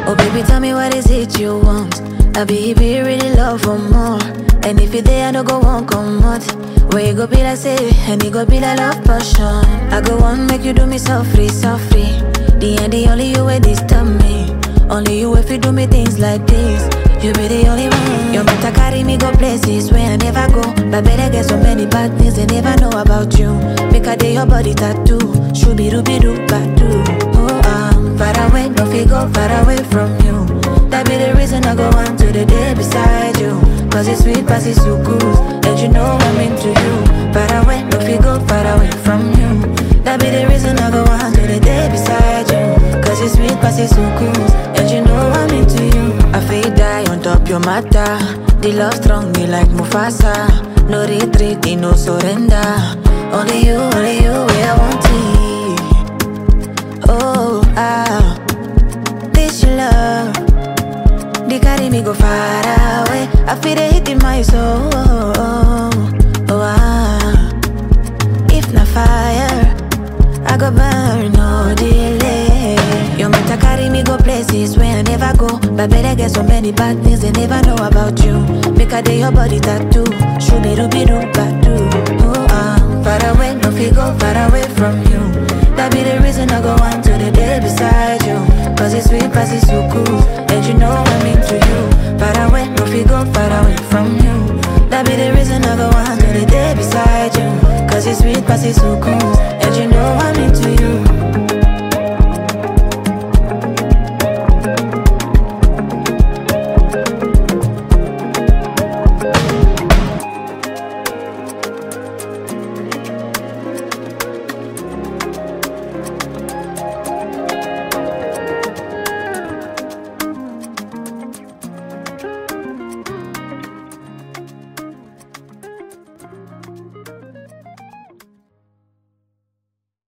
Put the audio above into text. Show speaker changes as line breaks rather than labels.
Oh baby, tell me what is it you want? I be if you really love for more. And if you there, I no go one come out. Where you go be like say, and you go be like love passion. I go on make you do me softly, softly. The end, the only you way disturb me. Only you if you do me things like this. You be the only one. You better carry me go places where I never go. But better get so many bad things they never know about you. Make a day your body tattoo. Shooby dooby doo doo. Oh, I'm far away, no fi go far away from you. That be the reason I go on to the day beside you. Cause it's sweet, past it's so good. And you know I'm into you. Far away, no fi go far away from you. That be the reason I go on to the day beside you. Cause it's sweet, past it's so good. And you know I'm into you. I feel die on top your matter. The love strong, me like Mufasa. No retreat, no surrender. Only you, only you, where I want it. Oh, ah, this your love. They carry me go far away. I feel they hit in my soul. Oh, ah, if not fire, I go burn no delay. You better carry me go places where I never go. But better get so many bad things they never know about you. Make a day your body tattoo. Shooby dooby doo doo. Oh, I'm far away, no fi go far away from you. That be the reason I go on to the day beside you. Cause it's sweet, past it's so cool. And you know I'm into you. Far away, no fi go far away from you. That be the reason I go on to the day beside you. Cause it's sweet, past it's so cool.